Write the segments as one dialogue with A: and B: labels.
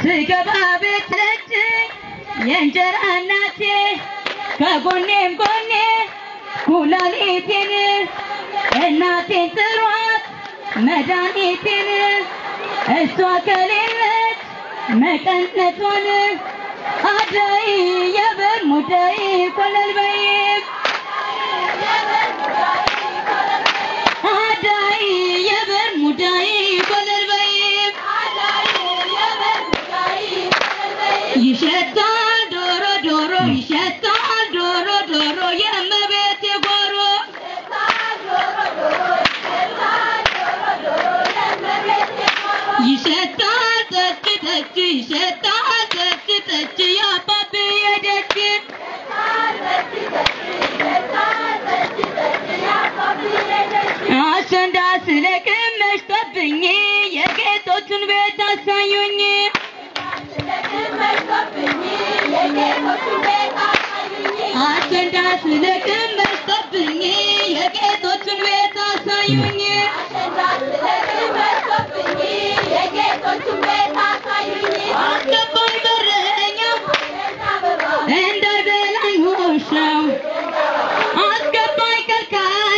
A: ስገባ ቤት ነች የእንጀራ እናቴ ከጎኔም ጎኔ ኩላሊቴን እናቴን ጥሯት መድኃኒቴን እሷ ከሌለች መቀነቷን አዳይ የበር ሙዳይ ኮለል በይም አዳይ የበር ሙዳይ ኮለል በይም ይሸታል ዶሮ ዶሮ ይሸታል ዶሮ ዶሮ የእመቤቴ ጓሮ ይሸታል ጠጅ ጠጅ ይሸታል ጠጅ ጠጅ የአባብዬ ደጅ አሸንዳ ስለቅም መሽቶብኝ የጌቶቹን ቤት አሳዩኝ አሸንዳ ስለቅም መሽቶብኝ የጌቶቹን ቤት አሳዩኝ አስገባኝ በረኛ እንዳይበላኝ ውሻው አስገባኝ ከልካይ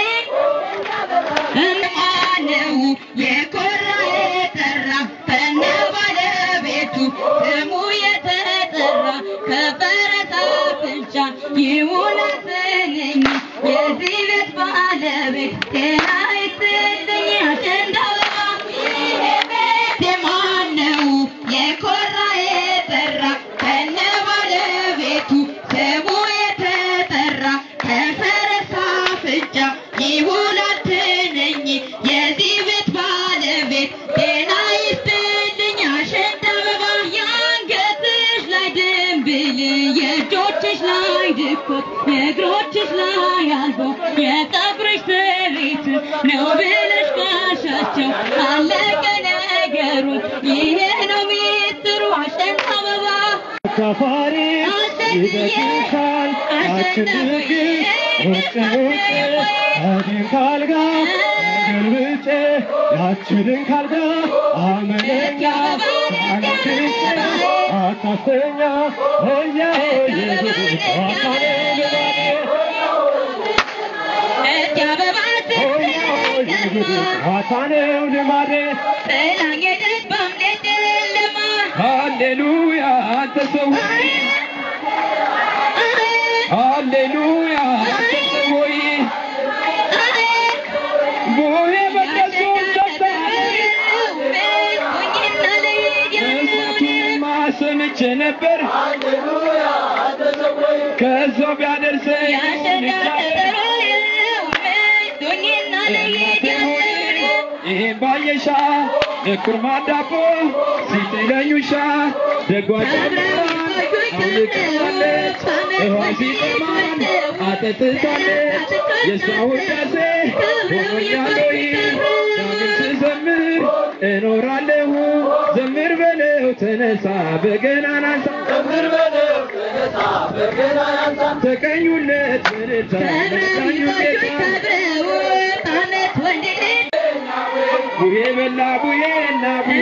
A: እማነው የኮራ የጠራ ከነ ባለቤቱ ስሙ የተጠራ ከፈረስ አፍንጫ ይውላስንኝ የዚህ ቤት ባለቤት ጤና ይስጥልኝ አሸንዳ ማነው የኮራ የጠራ ከነ ባለቤቱ ስሙ የተጠራ ከፈረስ አፍንጫ ይውላትነኝ የዚህ ቤት ባለቤት ጤና ይስጥልኝ አሸንዳ አበባ የአንገትሽ ላይ ድንብል የእጆችሽ ላይ ድኮት የእግሮችሽ ላይ አልቦ የጠጉርሽ ስሪት ነው ብለሽ ጋሻቸው አለቀ ነገሩ ይሄ ነው ሚስጥሩ አሸንዳ አበባ
B: ተፋሪ ይበትሻል አትንግሽ ውጭ ውጭ አዲን ካልጋ ገልብጬ ያችንን ካልጋ አመለኛ አለትሽ አታስተኛ እያየ ዋካኔ ልባዴ
A: እጅ አበባ
B: ዋካኔው ልማዴ
A: ጥላኝ ሄደች በእምነት ጨለማ
B: ሃሌሉያ አንተ ሰው ሃሌሉያ አንተ ሰው ሆይ ቦሄ በቀሱ እሳቱንማ ሰምቼ ነበር ከዛው ቢያደርሰኝ ይሄን ባየሻ የኩርማ ዳቦ ሲጥለኝ ውሻ ደጓ አውልቃለች ውሃ ሲጠማን አጠጥታለች የእሷ ውዳሴ ሆኖኛለይ ዳግም ስዘምር እኖራለሁ ዘምር በለው ተነሳ በገናን አንሳ ዘምር በለው ተነሳ በገናን አንሳ ተቀኙለት በልልታ ተቀኙለት ቡሄ በላ ቡሄ እና ቡሄ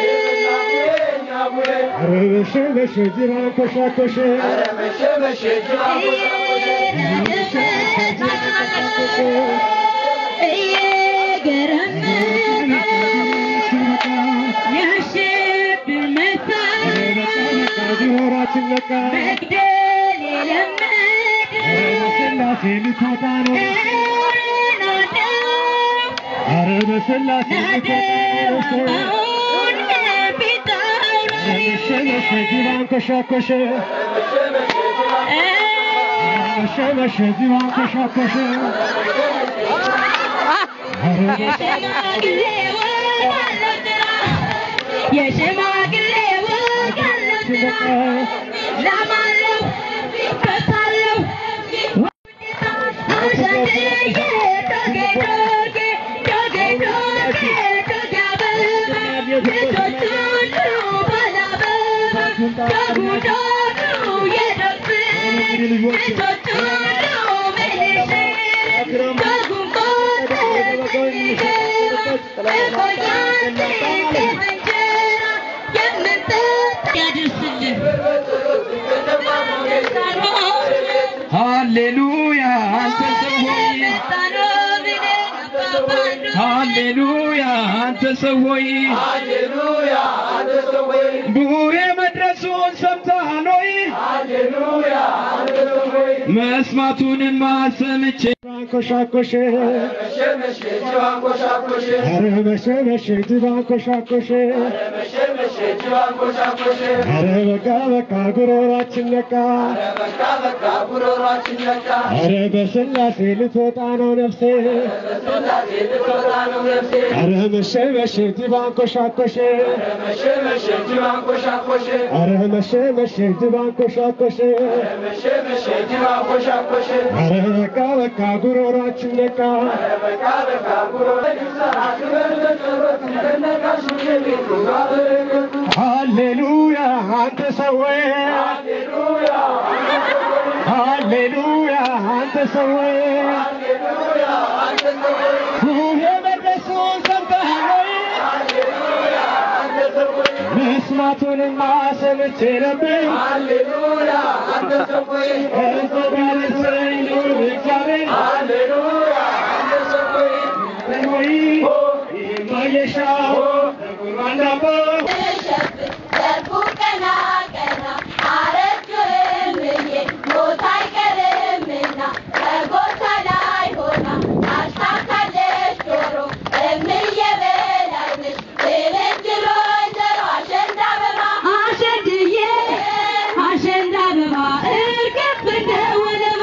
B: ኧረ በሸ በሸ ጅራን ኮሻኮሸ ሆራችን ነቃ ስላሴ ልትወጣ ነው ኧረ በስላሴ ልትወጣ ነው መሸ መሸ ጅራን ኮሻኮሸ መሸ መሸ ጅራን ኮሻኮሸ ኧረ
A: የሽማግሌ ወግ አለው ስራ ላማለው ከታለው አሸንድዬ ዶጌ ዶጌ ዶጌ ዶጌ ዶጌ አበባ ልጆች ሁሉ ባላበባ ዶጉ ዶጉ የዶግ ልጆች ሁሉ ምልሽ ዶጉን ቆጥር እቆያለሁ እንጀራ የምንጠጣ
C: ሃሌሉያ አንተ ሰው ሆይ ሃሌሉያ አንተ ሰው ሆይ ቡሬ መድረሱን ሰምተሃል ሆይ መስማቱንማ ሰምቼ
B: አንኮሻኮሽ ኧረ መሸ መሸ ጅብ አንኮሻኮሽ ኧረ በቃ በቃ ጉሮሯችን ነቃ ኧረ በስላሴ ልትወጣ ነው ነፍሴ ኧረ መሸ መሸ ጅብ አንኮሻኮሽ ኧረ መሸ መሸ ጅብ አንኮሻኮሽ ኧረ በቃ በቃ ጉሮሯችን ነቃ ሃሌሉያ አንተ ሰው ሃሌሉያ አንተ ሰው ቡሄ መድረሱን ሰምተሃል ወይ? መስማቱንማ ሰምቼ ነበር እሱ ጋር ስለኝ ልዑል እግዚአብሔር ወይ ማየሻው አንዳባ
A: አሸንድዬ አሸንዳ አበባ እርግፍ እንደ ወለባ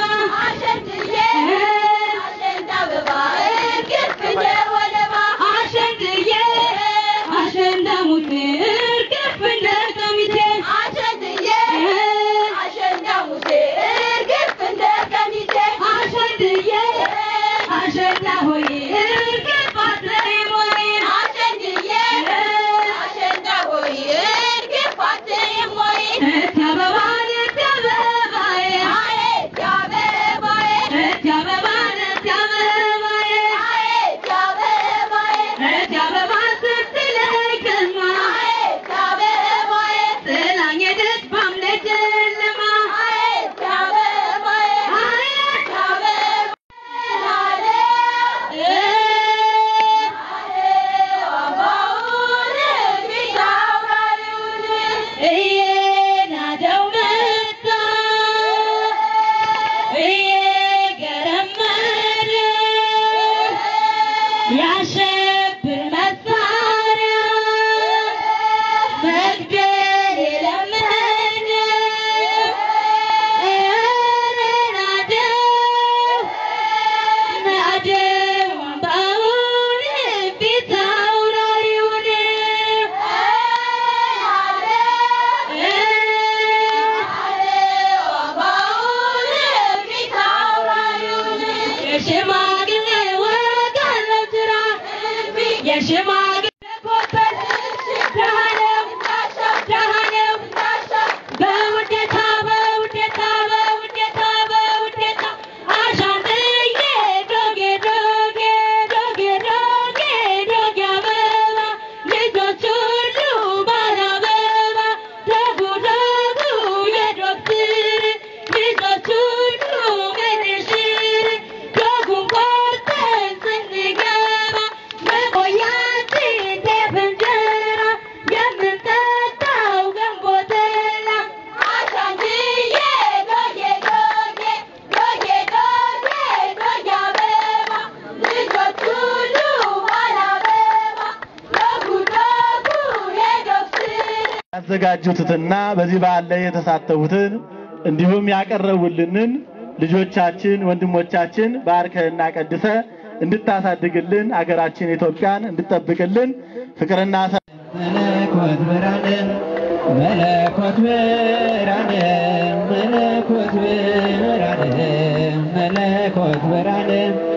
A: አሸንድዬ አሸንዳ ሙቴ እርግፍ እንደ ቀሚቴ አሸንድዬ አሸንዳ ሆይ እርግፍ አትለይም ወይ እቴ አበባን እቴ አበባዬ እቴ አበባን እቴ አበባዬ እቴ አበባ ስትለኝ ከልማ ጥላኝ ሄደች ባምለ ጨለማ እየናደው መጣ እየገረመረ ያሸብር መሳሪያ መግደል የለመደ ኧረ ናደው ናደው አምባውን ፊት አውራሪውን የሽማግሌ ወግ አለው ጅራ የሽማግሌ ኮበት ደሃ ነው ደሃ ነው በውዴታ በውዴታ በውዴታ በውዴታ አሻንጥዬ ዶጌ ዶጌ ዶጌ ዶጌ ዶጌ አበባ ልጆች ሁሉ ባለ አበባ ደጉ ደጉ የዶክትር ልጆች ሁሉ ምንሽር ዶጉን ቆርጠን ስንገባ መቆያችን ጤፍ እንጀራ የምንጠጣው ገንቦ ጠላ አሻንድዬ ዶጌ ዶጌ ዶጌ ዶጌ ዶጌ አበባ ልጆች ሁሉ ባለ አበባ ደጉ ደጉ የዶክትር
D: ያዘጋጁትና በዚህ በዓል ላይ የተሳተፉትን እንዲሁም ያቀረቡልንን ልጆቻችን ወንድሞቻችን ባርከህና ቀድሰ እንድታሳድግልን አገራችን ኢትዮጵያን እንድጠብቅልን ፍቅርና ሰ-
C: መለኮት ብርሃነ መለኮት ብርሃነ መለኮት ብርሃነ መለኮት ብርሃነ